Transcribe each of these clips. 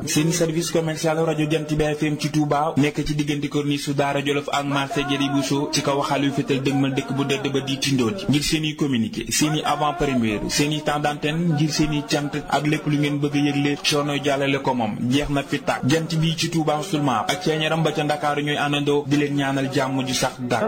seen service commercial rajo Jant bi FM ci Touba nekk ci diggante corniche su Daara Jolof ak marché Jëri Bousso ci kaw waxaal yu fétal dëgmal dëkk bu dëdd ba di tindoon ngir seen i communiqué seen i avant première seen i temps d'antenne ngir seen i cant ak lépp lu ngeen bëgg a yëgle coono jàllale ko moom jeex na fi tàkk jant bi ci Touba seulement ak ceeñaram ba ca Ndakaaru ñooy àndandoo di leen ñaanal jàmm ju sax dàkk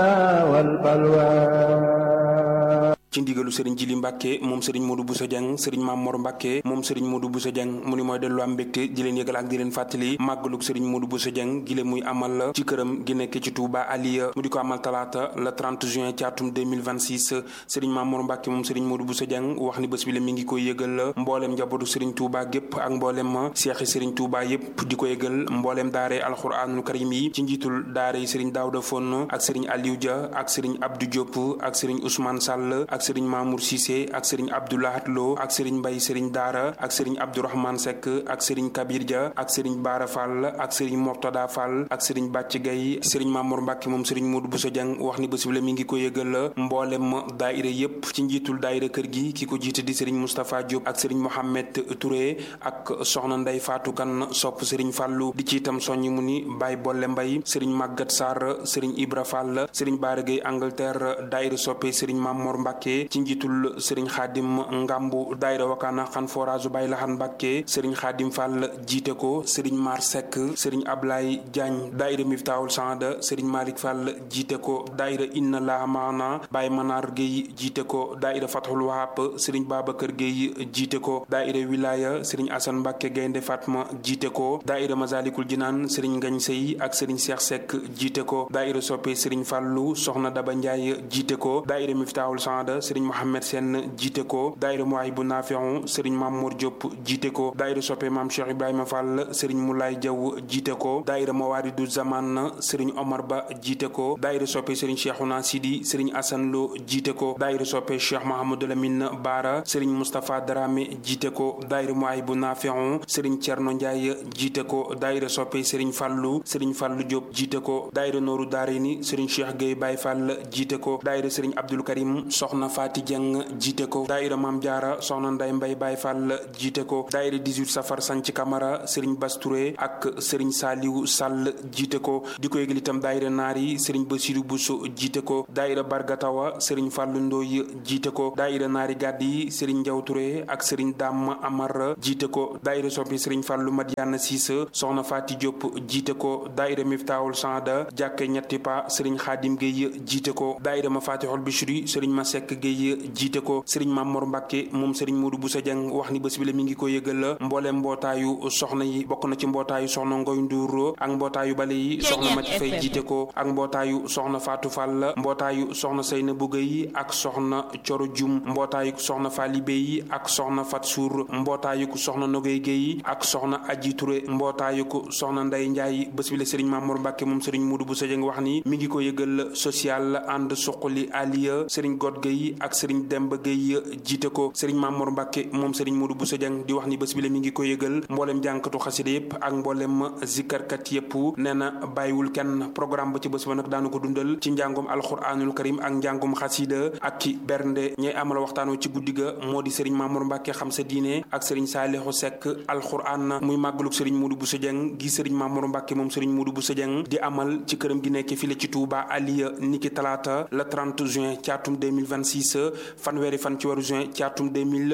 ci ndigalu sëriñ Jili Mbàkke moom sëriñ Modou Bousso Dieng sëriñ Maam Mor Mbàkke moom sëriñ Modou Bousso Dieng mu ni mooy dellu am mbégte di leen yëgal ak di leen fàttali màggalug sëriñ Modou Bousso Dieng gi leen muy amal ci këram gi nekk ci Touba Aliya mu di ko amal talaata le 30 juin ci atum 2026 sëriñ Maam Mor Mbàkke moom sëriñ Modou Bousso Dieng wax ni bés bi la mi ngi koy yëgal mbooleem njabootu sëriñ Touba gépp ak mbooleem seexi sëriñ Touba yépp di ko yëgal mbooleem daare alxuraanul karim yi ci njiitul daare yi sëriñ Daouda Fonn ak sëriñ Aliou Dia ak sëriñ Abdou Diop ak sëriñ Ousmane Sall ak sëriñ Mamour Cissé ak sëriñ Abdoulahat Lo ak sëriñ Mbay sëriñ Daara ak sëriñ Abdourahmane Seck ak sëriñ Kabir Dia ak sëriñ Baara Fall ak sëriñ Mortada Fall ak sëriñ Bàcc Gay sëriñ Mamour Mbàkke moom sëriñ Modou Bousso Dieng wax ni bés bi la mi ngi ko yëgal mboolem daayira yépp ci njiitul daayira kër gi ki ko jiite di sëriñ Moustapha Diop ak sëriñ Mohamed Touré ak soxna Ndey Fatou Kan sopp sëriñ Fàllu di ci itam soññi mu ni Baye Bolle Mbay sëriñ Màggat Sarr sëriñ Ibra Fall sëriñ Baara Gay Angleterre daayira soppe sëriñ Mamour Mbàkke ci njiitul sëriñ xaadim ngambu daayira wakaana xan forage bay laxan mbàkke sëriñ xaadim fall jiite ko sëriñ mar sekk sëriñ ablay diagne daayira miftaawul sanda sëriñ malik fall jiite ko daayira inna la maana bay manar géy jiite ko daayira fathul wahab sëriñ babakar géy jiite ko daayira wilaya sëriñ asan mbàkke gaynde fatma jiite ko daayira masalikul jinaan sëriñ ngañ sey ak sëriñ seex sekk jiite ko daayira soppe sëriñ fallu soxna daba njaay jiite ko daayira miftaawul sanda sëriñ mohammed seen jiite ko daayira muwaay bu naafixu sëriñ Mamour Diop jiite ko daayira soppe maam Cheikh Ibrahima Fall sëriñ Moulay Diaw jiite ko daayira mawaaridu zaman sëriñ Omar Ba jiite ko daayira soppe sëriñ Cheikhouna Sidi sëriñ Assane Lo jiite ko daayira soppe Cheikh Mahamadou Lamine Baara sëriñ Moustapha Dramé jiite ko daayira muwaay bu naafixu sëriñ Thierno Ndiaye jiite ko daayira soppe sëriñ Fallu sëriñ Fallu Diop jiite ko daayira Nooru Daarini sëriñ Cheikh Gueye Baye Fall jiite ko daayira sëriñ Abdoul Karim soxna Fati Dieng jiite ko daayira maam jaara soxna nday mbay baay fall jiite ko daayira 18 safar sanc kamara sëriñ bas Touré ak sëriñ saaliwu sàll jiite ko di ko yëgal itam daayira naar yi sëriñ basiru buso jiite ko daayira bargatawa sëriñ fàllu ndooy jiite ko daayira naari gàdd yi sëriñ njaw Touré ak sëriñ dam amar jiite ko daayira soppi sëriñ fàllu madiana siisa soxna faati diop jiite ko daayira miftaawul sanda jàkke ñetti pa sëriñ xaadim géy jiite ko daayira ma fatixul bichri sëriñ ma sekk géy jiite ko sëriñ Mamor Mbàkke moom sëriñ Modou Bousso Dieng wax ni bés bi la mi ngi ko yëgal la mbooleem mbootaayu soxna yi bokk na ci mbootaayu soxna Ngoy Nduur ak mbootaayu bale yi soxna Mati Fay jiite ko ak mbootaayu soxna Fatou Fall mbootaayu soxna Seyna Buga yi ak soxna Coro Jum mbootaayu soxna Fali Bey ak soxna Fat Suur mbootaayu soxna Nogay Géy ak soxna Aji Touré mbootaayu soxna Nday Njaay bés bi la sëriñ Mamor Mbàkke moom sëriñ Modou Bousso Dieng wax ni mi ngi ko yëgal social ànd suqali aliya sëriñ God Géy ak sëriñ Demba Géy jiite ko sëriñ Mamour Mbacke moom sëriñ Modou Bousso Dieng di wax ni bés bi la mi ngi ko yëgal mboolem jànkatu xasida yëpp ak mboolem zikarkat yëpp nee na bàyyiwul kenn programme ba ci bés ba nag daanu ko dundal ci njàngum alxuraanul karim ak njàngum xasida ak ki bernde ñay amal waxtaanoo ci guddi ga moo di sëriñ Mamour Mbacke xam sa diine ak sëriñ Saalixu Sekk alxuraan muy màggaluk sëriñ Modou Bousso Dieng gi sëriñ Mamour Mbacke moom sëriñ Modou Bousso Dieng di amal ci këram gi nekk file ci Touba Aliya niki talaata le 30 juin ci atum 2026 fanweeri fan ci waru juin ci atum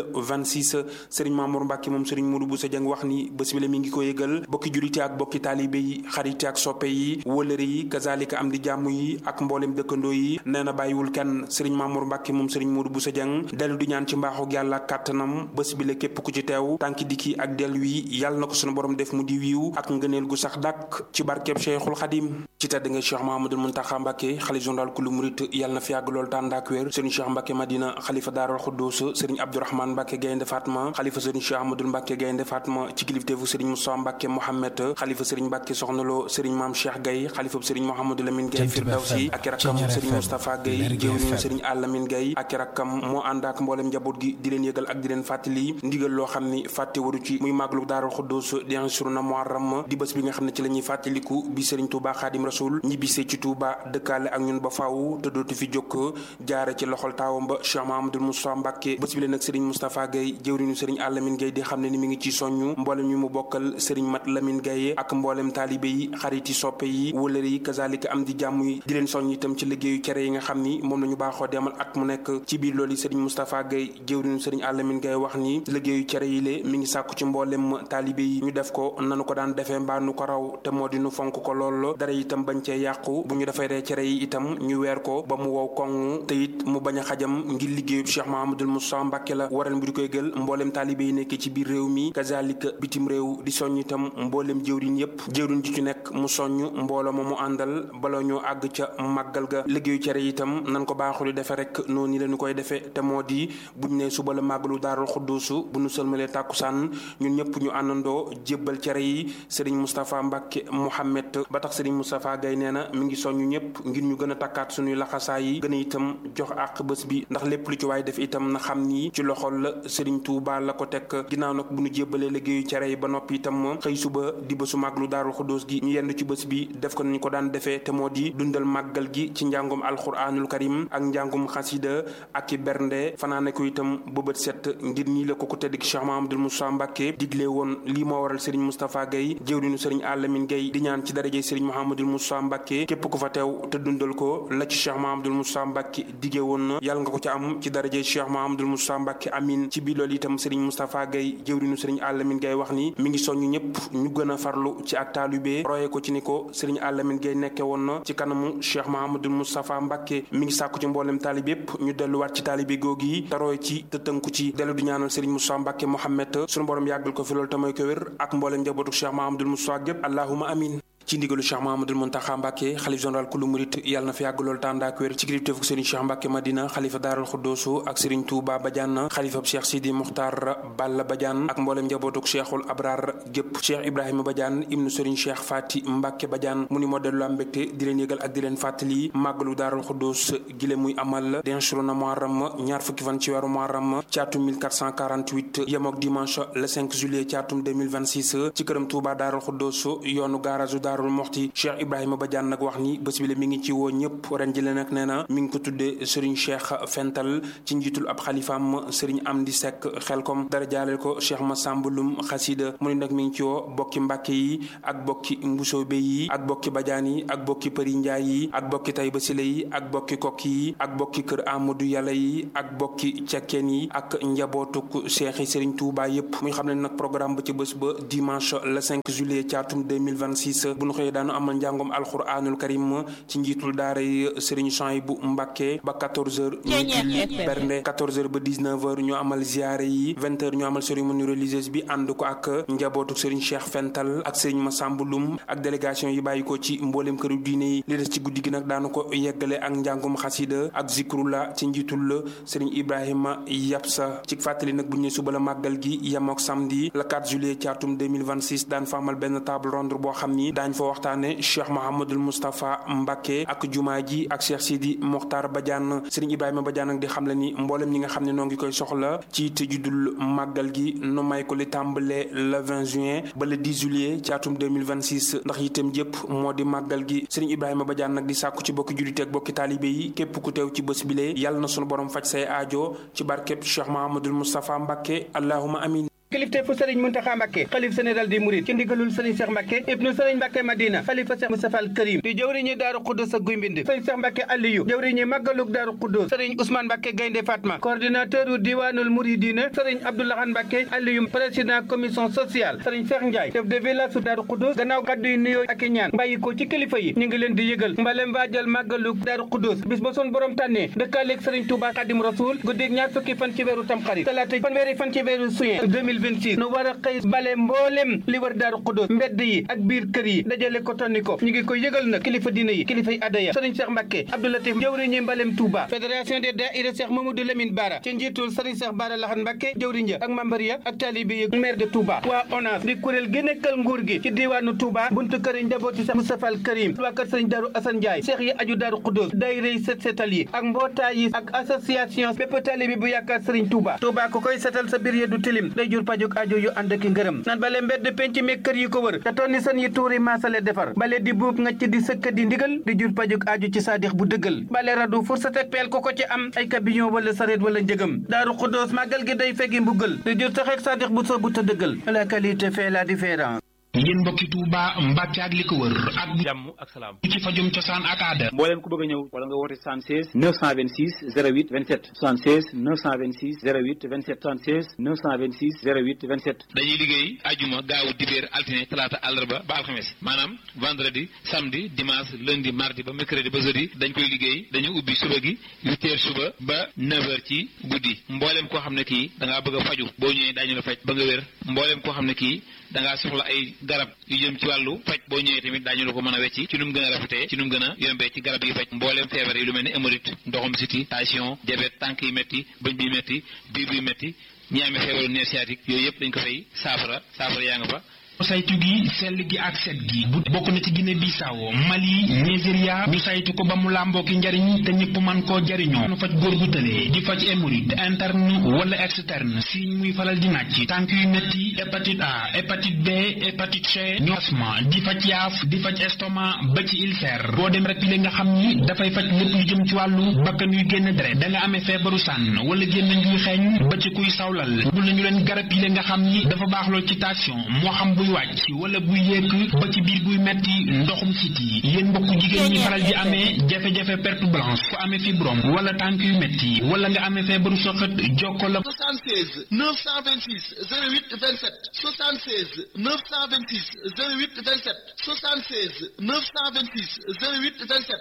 2026 Serigne Mamour Mbacke moom Serigne Modou Bousso Dieng wax ni bés bi la mi ngi ko yëgal bokki julite ak bokki taalibe yi xarite ak soppe yi wëlëre yi kazalika am di jàmm yi ak mboolem dëkkandoo yi nee na bàyyiwul kenn Serigne Mamour Mbacke moom Serigne Modou Bousso Dieng dellu di ñaan ci mbaaxu yàlla ak kàttanam bés bi la képp ku ci teew tànki dikki ak dellu yi yàlla na ko sunu borom def mu di wiiw ak ngëneel gu sax dàkk ci barkeb Cheikhul Khadim ci tedd nga Cheikh Mahamadul Muntaxa Mbacke xalif général kulu murit yàlla na fi yàgg lool tàndaak wér Serigne Cheikh Mbacke Madina xalifa Daarul Xuddus Serigne Abdourahmane Mbacke Gaynde Fatma xalifa Serigne Cheikh Ahmadul Mbacke Gaynde Fatma ci kilifteefu Serigne Moussa Mbacke Mohamed xalifa Serigne Mbacke Soxna Lo Serigne Maam Cheikh Gaye xalifa Serigne Mouhamadou Lamine Gaye Firdawsi ak rakkam Serigne Moustapha Gaye jëwriñu Serigne Alamine Gaye ak rakkam moo ànd ak mboolem njaboot gi di leen yëgal ak di leen fàttali ndigal loo xam ni fàtte waru ci muy màggalu Daarul Xuddus di ansuru na Muharram di bés bi nga xam ne ci la ñuy fàttaliku bi Serigne Touba Xaadim rasul ñibbisee ci Touba dëkkaale ak ñun ba faaw te dootu fi jokk jaare ci loxol taawam ba Cheikh Mahamadul Moustapha Mbàkke bés bi leen nag Serigne Moustapha Gaye jëwriñu Serigne Alamine Gaye di xam ne ni mi ngi ci soññu mboolem ñu mu bokkal Serigne Mat Lamine Gaye ak mboolem taalibe yi xariti soppe yi wëlëre yi kazalika am di jàmm yi di leen soññ itam ci liggéeyu cere yi nga xam ni moom nañu baaxoo demal at mu nekk ci biir loolu Serigne Moustapha Gaye jëwriñu Serigne Alamine Gaye wax ni liggéeyu cere yi lée mi ngi sàkku ci mboolem taalibe yi ñu def ko nanu ko daan defee mbaa nu ko raw te moo di nu fonk ko lool dara itam bañ cee yàqu bu ñu defaree cere yi itam ñu weer ko ba mu wow koŋ te it mu bañ a xajam ngir liggéeyu Cheikh Mahamadul Moussa Mbàkke la waral mu di koy gël mboolem taalibe yi nekk ci biir réew mi kazalika bitim réew di soññ itam mboolem jëwriñ yépp jëwriñ ji ci nekk mu soññ mbooloo ma mu àndal bala ñoo àgg ca màggal ga liggéeyu cere yi itam nan ko baaxul defe rek noonu la ñu koy defee te moo di buñ ne suba la màggalu daarul xudduusu bu nu sëlmalee tàkkusaan ñun ñëpp ñu àndandoo jébbal cere yi Serigne Moustapha Mbacke Mouhamed ba tax Serigne Moustapha Gaye nee na mi ngi soññu ñëpp ngir ñu gën a takkaat suñuy laxasaay yi gën a itam jox àq bés bi ndax lépp lu ci waay def itam na xam ni ci loxol la Serigne Touba la ko teg ginnaaw nag bu ñu jébbalee liggéeyu cere yi ba noppi itam xëy suba di bésu màggalu daarul xudduus gi ñu yendu ci bés bi def ko nañu ko daan defee te moo di dundal màggal gi ci njàngum alxuraanul karim ak njàngum xasida ak i bernde fanaane ko itam bëbët set ngir nii la ko ko tedd ki Cheikh Mahamadul Moussa Mbacke digle woon lii moo waral Serigne Moustapha Gaye jëwriñu Serigne Alamine Gaye di ñaan ci daraje Serigne Mahamadul Moussa Mbacke képp ku fa teew te dundal ko la ci Cheikh Mahamadul Moussa Mbacke dige woon na yàlla nga ko ci am ci daraje Cheikh Mahamadul Moussa Mbacke amin ci biir loolu itam Serigne Moustapha Gaye jëwriñu Serigne Alamine Gaye wax ni mi ngi soññu ñëpp ñu gën a farlu ci ak taalibé roye ko ci ni ko Serigne Alamine Gaye nekke woon na ci kanamu Cheikh Mahamadul Moustapha Mbacke mi ngi sàkku ci mboolem taalib yépp ñu delluwaat ci taalibé googu yi te roye ci te tënku ci dellu di ñaanal Serigne Moussa Mbacke Mohamed sunu borom yàggal ko fi loolu tamay ko wér ak mboolem njabootu Cheikh Mahamadul Moussa gépp allahuma amin ci ndigalu Cheikh Mahamadul Muntaxa Mbàkke xalif général kulu murit yàlla na fi yàgg lool tànd ak wér ci kilifteefu Serigne Cheikh Mbàkke Madina xalifa daaral xuddoosu ak Serigne Touba Badiane xalifab Cheikh Sidi Muxtar Balla Badiane ak mboolem njabootuk Cheikhul Abrar gépp Cheikh Ibrahima Badiane ibnu Serigne Cheikh Fati Mbàkke Badiane mu ni moo dellu am mbégte di leen yëgal ak di leen fàttali màggalu daaral xuddoos gile muy amal denchru na Muharram ñaar fukki fan ci weeru Muharram ci atum 1448 yemook dimanche le 5 juillet ci atum 2026 ci këram Touba daaral xuddoos yoonu garage daarul moxti cheikh ibrahima badiane nag wax ni bés bi la mi ngi ci woo ñëpp ren jële nag nee na mi ngi ko tuddee sëriñ cheikh fental ci njiitul ab xalifaam sëriñ amdi sekk xelkom dara jaaleel ko cheikh masamba lum xasida mu ne nag mi ngi ci woo bokki mbàkke yi ak bokki mbusoobe yi ak bokki badiane yi ak bokki përi njaay yi ak bokki tayba sile yi ak bokki kokki yi ak bokki kër amadou yàlla yi ak bokki cekkeen yi ak njabootuk cheikh yi sëriñ touba yépp muy xam ne nag programme ba ci bés ba dimanche le 5 juillet ci atum 2026 bu nu xëyee daanu amal njàngom alxuraanul karim ci njiitul daara yi Serigne Souhaïbou Mbacké ba 14h ñu julli bernde 14h ba 19h ñu amal ziare yi 20h ñu amal cérémonie religieuse bi ànd ko ak njabootu Serigne Cheikh Fental ak Serigne Massamba Loum ak délégation yi bàyyi ko ci mboolem këru diine yi li des ci guddi gi nag daanu ko yeggale ak njàngom xasida ak zikrula ci njiitul la Serigne Ibrahima Yapsa ci fàttali nag bu ñu ne suba la màggal gi yemook samedi le 4 juillet ci atum 2026 daan fa amal benn table ronde boo xam ni daañ fa waxtaane cheikh mohamadul moustapha mbàkke ak jumaa ji ak cheikh sidi moxtar badiane sëriñ ibrahima badiane nag di xam le ni mboolem ñi nga xam ne noo ngi koy soxla ci te juddul màggal gi nu may ko li tàmbale le 20 juin ba le 10 juillet ci atum 2026 ndax itam jëpp moo di màggal gi sëriñ ibrahima badiane nag di sàkku ci bokki jullite ak bokki taalibe yi képp ku teew ci bés bile yàlla na sunu borom faj say aajo ci barkeb cheikh mohamadul moustapha mbàkke allahuma amin kilifte fu sëriñ Muntaxa Mbàkke xalif général des mourides ci ndigalul sëriñ Cheikh Mbàkke ibnu sëriñ Mbàkke Madina xalifa Cheikh Moustapha al Karim di jëwriñi Daaru Xuddus ak Guy Mbind sëriñ Cheikh Mbàkke Aliyu jëwriñi màggalug Daaru Xuddus sëriñ Ousmane Mbàkke Gaynde Fatma coordinateur u diwaanul Mouridina sëriñ Abdoulahan Mbàkke Aliyu président commission sociale sëriñ Cheikh Ndiaye chef de village su Daaru Xuddus gannaaw kàddu yi nuyoo ak i ñaan bàyyi ko ci kilifa yi ñu ngi leen di yëgal mbalem waajal màggalug Daaru Xuddus bis ba sun borom tànnee dëkkaaleeg sëriñ Touba Xadim Rasul guddeeg ñaar fukki fan ci weeru Tamxarit talaata fanweeri fan ci weeru Juin 2026 nu war a xëy bale mboolem li war daaru xudóos mbedd yi ak biir kër yi dajale ko tonni ko ñu ngi koy yëgal nag kilifa diine yi kilifay adaya sëriñ Cheikh Mbacke Abdoulatif jëwriñi mbalem Touba fédération des daïra Cheikh Mamadou Lamine Bara ci njiitul sëriñ Cheikh Bara Laxan Mbacke jëwriñ ja ak membre ya ak taalibe yi maire de Touba waa ONAS di kuréel gi nekkal nguur gi ci diwaanu Touba buntu kër yi njabooti Cheikh Moustapha al Karim waa kër sëriñ Daaru Assane Ndiaye Cheikh yi aju daaru xudóos daïra yi set setal yi ak mbootaay yi ak association bépp taalibe bu yaakaar sëriñ Touba Touba ku koy setal sa biir ya du tilim day jur pajuk aajo yu ànd ak ngërëm nan bale mbedd penc mi kër yi ko wër te tonni sën yi tuuri maasale defar bale di buub ngacc di sëkk di ndigal di jur pajuk aajo ci saadix bu dëggal bale radu fursat ak peel ko ko ci am ay kabiyon wala sareet wala njëgam daaru xuddoos màggal gi day fegi mbuggal di jur tax ak saadix bu soobu te dëggal la qualité fait la différence yéen mbokki Touba Mbàkke ak li ko wër ak jàmm ak salaam ci fajum cosaan ak aada mbooleem ku bëgg a ñëw wala nga woote 76 926 08 27 76 926 08 27 76 926 08 27 dañuy liggéey ajuma gaawu dibéer altine talaata àllarba ba alxames maanaam vendredi samedi dimanche lundi mardi ba mercredi ba jeudi dañ koy liggéey dañu ubbi suba gi huit heures suba ba neuf heures ci guddi mbooleem koo xam ne kii da ngaa bëgg a faju boo ñëwee daañu la faj ba nga wér mbooleem koo xam ne kii da ngaa soxla ay garab yu jëm ci wàllu faj boo ñëwee tamit daañu la ko mën a wecci ci nu mu gën a rafetee ci nu mu gën a yombee ci garab yi faj mbooleem feebar yi lu mel ni hémorroïde ndoxum siti tension diabète tànk yi métti bëñ bi métti biir bi métti ñi amee feebaru nerf sciatique yooyu yëpp dañ ko fay saafara saafara yaa nga fa saytu gi sell gi ak set gi bu bokk na ci Guinée Bissau Mali Nigeria ñu saytu ko ba mu làmboo ki njariñ te ñëpp man koo jariñoo nu faj góor gu tëlee di faj hémorroïde interne wala externe signe muy falal di nàcc tànk yu metti hépatite A hépatite B hépatite C ñu asma di faj yaaf di faj estomac ba ci ulcère boo dem rek li nga xam ni dafay faj lépp lu jëm ci wàllu bakkan yuy génn deret da nga amee feebaru sànn wala génn njuy xeeñ ba ci kuy sawlal bul nañu leen garab yi nga xam ni dafa baax lool ci tension moo xam buy wàcc wala buy yéeg ba ci biir buy metti ndoxum siti yéen mbokk jigéen ñi faral di amee jafe-jafe perte blanche ku amee fibrome wala tànk yu metti wala nga amee feebaru soxat jokko la 76 926 08 27 76 926 08 27 76 926 08 27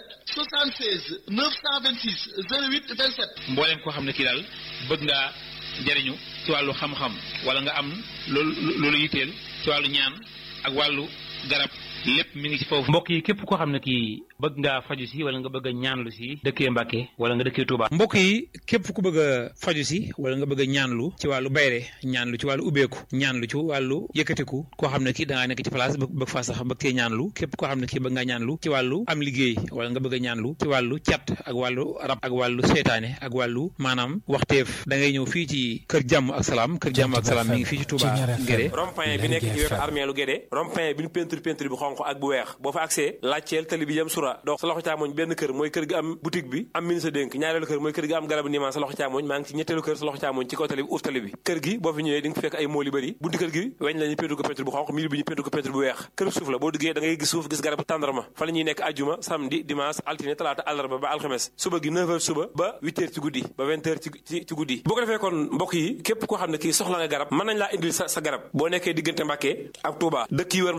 76 926 08 27 mbooleem koo xam ne kii daal bëgg ngaa jariñu ci wàllu xam-xam wala nga am loolu loolu yitteel ci wàllu ñaan ak wàllu garab lépp mi ngi ci foofu. mbokk yi képp koo xam ne kii bëgg ngaa faju si wala nga bëgg a ñaanlu si dëkkee Mbàkke wala nga dëkkee Touba. mbokk yi képp ku bëgg a faju si wala nga bëgg a ñaanlu ci wàllu bayre ñaanlu ci wàllu ubbeeku ñaanlu ci wàllu yëkkatiku koo xam ne kii da ngaa nekk ci place bëgg faa sax bëgg cee ñaanlu képp koo xam ne kii bëgg ngaa ñaanlu ci wàllu am liggéey wala nga bëgg a ñaanlu ci wàllu cat ak wàllu rab ak wàllu seytaane ak wàllu maanaam waxteef da ngay ñëw fii ci kër jàmm ak salaam kër jàmm ak salaam mi ngi fii ci Touba Guédé rond-point bi nekk ci wetu armeelu Guédé rond-point bi ñu peinture peinture bi xonq ak bu weex boo fa accès laajteel tali bi jëm sura dox sa loxo càmmoñ benn kër mooy kër gi am boutique bi am ministre dénk ñaareelu kër mooy kër gi am garabu niimaan sa loxo càmmoñ maa ngi ci ñetteelu kër sa loxo càmmoñ ci kaw tali bi uuf tali bi kër gi boo fi ñëwee di nga fekk ay mool yu bëri bunti kër gi weñ la ñu peinture ko peinture bu xonq miir bi ñu peinture ko peinture bu weex kër suuf la boo duggee da ngay gis suuf gis garabu tàndarma fa la ñuy nekk ajjuma samedi dimanche altine talaata àllarba ba alxames suba gi 9h suba ba 8h ci guddi ba 20h ci ci guddi boo ko defee kon mbokk yi képp koo xam ne kii soxla nga garab mën nañ laa indil sa sa garab boo nekkee diggante Mbàkke ak Touba dëkk yi wër